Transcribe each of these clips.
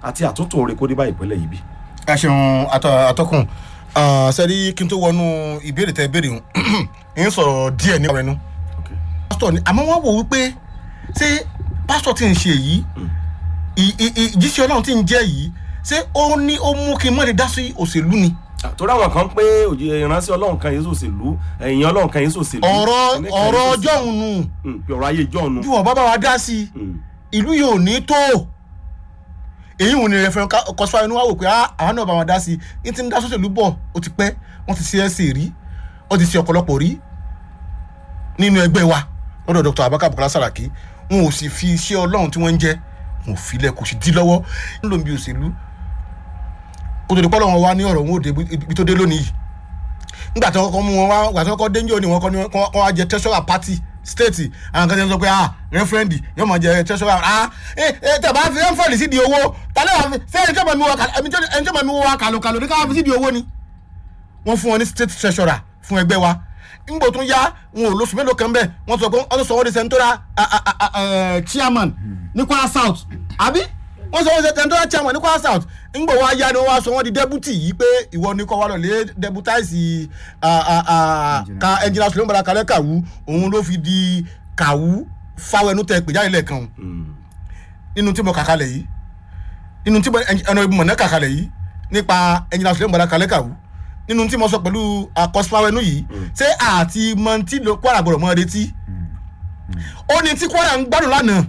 àti àtúntò oore kó dé bá ìpínlẹ̀ yìí bí. ẹ ṣeun atọ́kùn sẹ́rí kí n tó wọnú ìbéèrè tẹ béèrè ń sọ̀rọ̀ díẹ̀ nípa ẹnu pásítọ̀ ni àmọ́ wọ́n wò wípé ṣé pásítọ̀ tí ń ṣe yìí ìjíṣẹ́ ọlọ́run tí ń jẹ́ yìí ṣé ó ní ó mú kí n mọ̀ lè dá sí òṣèlú ni. torí àwọn kan pé òjì ìránṣẹ́ ọlọ́run kan yéésù òṣèlú ẹ̀yìn ọlọ́run kan yéésù òṣèlú. ọ̀rọ̀ ọ̀rọ̀ ọjọ́ òun nù. ọ̀rọ̀ ayé ìjọ́ òun nù. bí wọ́n bá bá wa dá sí ìlú yìí ò ní tó èyí ò ní rẹfẹrẹ kọsíwá inú wa wò pé àwọn náà bá wọn dá sí i ní ti ń dá sọ́sẹ̀lú bọ̀ ó ti pẹ́ wọ́n ti ṣe ẹ̀sìn rí ó ti ṣe ọ̀pọ̀lọpọ̀ rí nínú ẹgbẹ́ wa lọ́dọ̀ dr abaka bukola saraki wọn ò sì fi iṣẹ́ ọlọ́run tí wọ́n ń jẹ́ wọn ò filẹ̀ kò sì dí lọ́wọ́ ń lò ń bi òṣèlú kó tó di pọ́lọ́ wọn wá ní ọ̀rọ̀ wọn ò dé ibi tó dé lónìí yìí nígbà tí wọ́n kọ́ mú wọn wá nígbà tí wọ́n kọ́ dénjọ́ ni wọ́n kọ́ ni wọ́n wá jẹ treasurer party state àwọn kan ti sọ pé ah referendi yóò máa jẹ treasurer ah ẹ ẹ tẹ bá fi referendi sí di owó tálẹ́ wà fi ṣé ẹni tó máa mi wọ ẹni tó máa mi wọ kàlòkàlò ní káwá fi sí di owó ni wọ́n fún wọn ní state treasurer fún ẹgbẹ́ wa ngbò tún yá wọn ò lóṣù mélòó kan bẹ́ẹ̀ wọ́n sọ pé wọ́n tún sọ wọ́n di central chairman ní kwara south àbí wọ́n sọ wọ́n di central chairman ní kwara south ngbò wá yá ni wọ́n wá sọ wọ́n di deputy yìí pé ìwọ ni kọ́ wa lọ lé deputize ka engineer suleman bala kalẹ kàwú òun ló fi di kàwú fáwẹnú tẹ pè jáde lẹ́ẹ̀kan nínú tí mo kà kalẹ̀ yìí nínú tí ẹnu ibi mọ̀nà kà kalẹ̀ yìí nípa engineer suleman bala kalẹ kàwú nínú tí mo sọ pẹ̀lú àkọsíwáwẹ́nu yìí ṣé àti mọ̀ntí ló kwara gbọ́dọ̀ mọ́ retí ó ní tí kwara ń gbádùn lánàá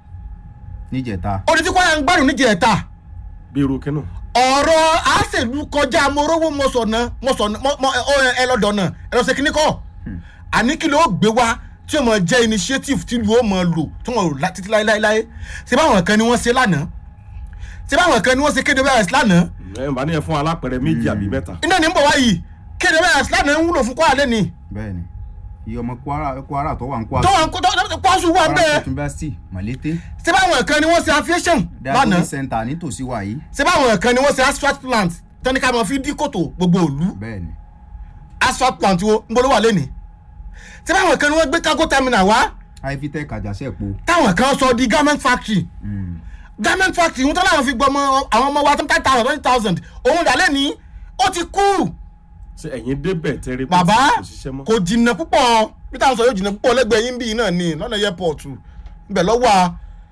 níjẹta ó ní tí kwara ń gbádùn níjẹta bí irú kínú. ọ̀rọ̀ àṣèlú kọjá morówó mọ̀sọ̀nà mọ̀sọ̀nà ẹ lọ́dọ̀ náà ẹ lọ ṣe kíní kọ́ àní kí ló gbé wá tí wọ́n jẹ́ initiative tí lu ó mọ̀ lò tí wọ́n lò títí láéláé ṣé báwọn kan ni wọ́n ṣe lánàá ṣé báwọn kan ni wọ́n ṣe kéde bẹ́ẹ̀ lánàá ẹ bá ní ẹ fún alápẹ̀rẹ̀ méjì àbí mẹ́ta. iná ní ń bọ̀ wáyìí kéde bẹ́ẹ̀ islam ń wúlò fún kwara lẹ́ni. bẹẹni iye ọmọ kwara kwara tó wà ń kwara. tó wà ń kó kwasu wà kwara bẹ́ẹ̀. state university malete. ṣé báwọn kan ni wọ́n ṣe aviation lánàá diabetes center nítòsí wa yìí. ṣé báwọn kan ni wọ́n ṣe asphalt plant tẹ́ni ká máa fi dí kòtò gbogbo òlu bẹẹni asphalt plant wo ń bolo wà lẹ́ni. ṣé báwọn kan ni wọ́n gbé cargo terminal wá ivitec àjàṣẹ́pọ̀. táwọn kan sọ di garment factory garment factory ń tọ́ láwọn fi gbọ́ ọmọ àwọn ọmọ wa ten thousand twenty thousand òun dà lẹ́ni ó ti kú ṣe ẹ̀yin débẹ̀ tẹ́rí pé bàbá kò ṣiṣẹ́ mọ́. kò jìnnà púpọ̀ peter sọ yóò jìnnà púpọ̀ lẹ́gbẹ̀ẹ́ yín bíi náà ni lọ́nà airport ibẹ̀ lọ́wọ́ a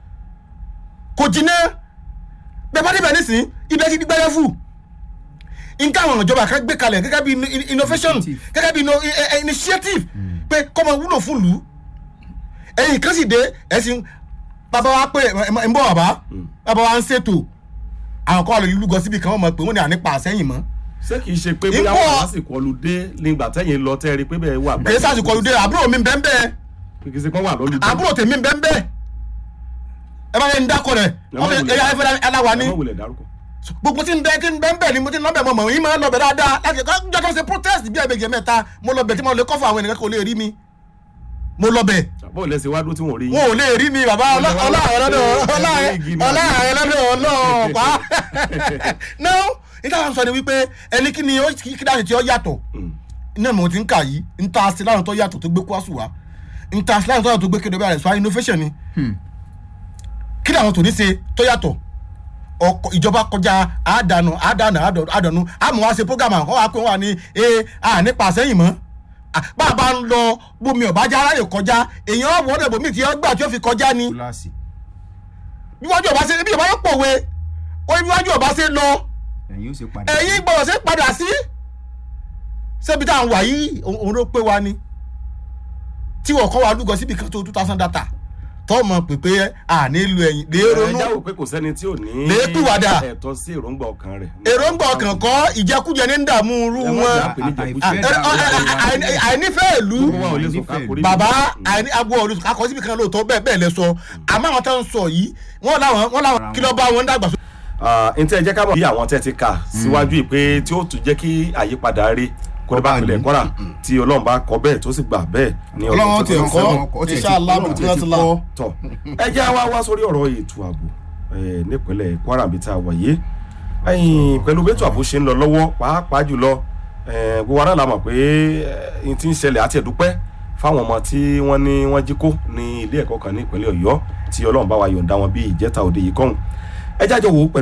kò jìnnà bẹ́ẹ̀ bá débẹ̀ nísìn ibẹ̀ ti di gbẹ́rẹ́ fù nǹkan àwọn ìjọba kan gbé kalẹ̀ gẹ́gẹ́ bí innovation Initiative. gẹ́gẹ́ bí inno- eh, eh, initiative pé kọ́ máa wúlò fún lù ú ẹ̀yìn kan sì dé ẹ̀sìn bàbá wa pé ẹ̀ ń bọ̀ bàbá bàbá wa ń ṣètò àwọn kan wà lórí lúgọ síbi kan wọ́n mọ̀ pé wọ́n ní ànípa àsẹ́yìn mọ́ ṣé kìí ṣe pé bóyá Ipò- wà lásìkò ọlùdé nígbà tẹ́yìn lọ tẹ́ rí pé bẹ́ẹ̀ wà. kèé sàṣìkò olùdé àbúrò mi bẹ́ẹ̀ bẹ́ẹ̀ kìí ṣe pé wà lọ́lùdé. àbúrò tèmi bẹ́ẹ̀ bẹ́ẹ̀ ẹ bá yẹn ń dákọ̀ rẹ̀ ọmọ ẹ̀yà ẹ̀fẹ̀ aláwa ni ẹ má wulẹ̀ dárúkọ. gbogbo tí ń bẹ tí ń bẹ ń bẹ ni mo ti ń lọ́bẹ̀ mọ̀ mọ̀ yín máa ń lọ́bẹ̀ dáadáa láti ẹ̀kọ́ jọ́ tó ṣe protest bí ẹ̀bẹ̀gẹ̀ mẹ́ta mo lọ́bẹ̀ tí mo lè kọ́ fún àwọn ènìyàn kò lè rí mi mo lọ́bẹ̀ bọ́ọ̀ lẹ́sẹ̀ wá dúró tí wọ́n rí yín. wọn ò lè rí mi bàbá ọláàrẹ lọ́dọ̀ ọláàrẹ lọ́dọ̀ ọlọ́ọ̀pá náà níta wọn sọ ni wípé ẹni kí ni ó kí dáhùn tí ó yàtọ̀ iná mo ti ń kà yìí ń ta sí láwọn tó yàtọ̀ tó gbé kwásù wá ń ta sí láwọn tó yàtọ̀ tó gbé kéde bẹ́ẹ̀ sọ innovation ni kí ni àwọn tò ní ṣe tó yàtọ̀ ọkọ ìjọba kọjá àádánù àádánù àádánù àmọ́ wá ṣe program àwọn wa pé wọ́n wà ní ẹ à nípa àsẹ́yìn mọ́ Ah, bá a bá ń lọ bómi ọ̀bájá aráyè kọjá èèyàn wọ́n dẹ̀ bómi tí wọ́n gbà tí ó fi kọjá ni kíláàsì bí wájú ọba ṣe bí ọba yóò pòwe ó bí wájú ọba ṣe lọ ẹ̀yin ó ṣe padà. ẹ̀yin gbọ́dọ̀ ṣe padà sí ṣébi tá à ń wà yìí òun òun ló pé wa ni tí wọ́n kọ́ wa lúgọ síbi kan tó two thousand data tó mọ̀ pé pé à nílò ẹ̀yìn lè ronú ẹ jáwọ́ pé kò sẹ́ni tí ò ní. Lè pìwàdà. ẹ̀tọ́ sí èròǹgbà ọkàn rẹ̀. èròǹgbà ọkàn kọ́ ìjẹkújẹ ní ń dààmú irú Ẹ má wọn jà pé ní jẹkújẹ. Ah, ẹ- ọ- ẹ- àìní- àìnífẹ́ ìlú Gbogbo wa ò lè sùn ká korí. bàbá àìní agbo ọ̀rẹ́ akọ síbi kan lóòótọ́ bẹ́ẹ̀ bẹ́ẹ̀ lẹ sọ àmọ́ àwọn tó ń sọ yìí wọ́n làwọn wọ́n làwọn kí ló bá wọn dàgbà sọ. n tẹ́ ẹ jẹ́ ká mọ̀ bí àwọn tẹ́ ti kà síwájú yìí pé tí ó tún jẹ́ kí àyípadà rí kó bá pilẹ̀ kọ́ra tí ọlọ́run bá kọ bẹ́ẹ̀ tó sì gbà bẹ́ẹ̀ ní Ọlọ́run ti tó ẹ̀kọ́ sẹ́wọ̀n. ó tiẹ̀ ti- inshallah Ọlọ́run bí tiẹ̀ wọ́n ti ti la. kọ́. tọ ẹ jẹ́ wá wá sórí ọ̀rọ̀ ètò ààbò eh, nípínlẹ̀ Kwara bí tá a wà yìí ẹ̀yìn pẹ̀lú bẹ́tò ààbò ṣe ń lọ lọ́wọ́ pàápàá jùlọ eh, gbogbo wa náà la mọ̀ pé eh, n ti ń ṣẹlẹ̀ àti ẹ̀dúpẹ́ fáwọn ọmọ tí wọ́n ní wọ́n jí kó ní ilé ẹ̀kọ́ kan ní ìpínlẹ̀ Ọ̀yọ́ tí Ọlọ́run bá wa yọ̀ǹda wọn bí ìjẹta òde yìí kọ́hún ẹ jájọ wò ó pẹ̀lú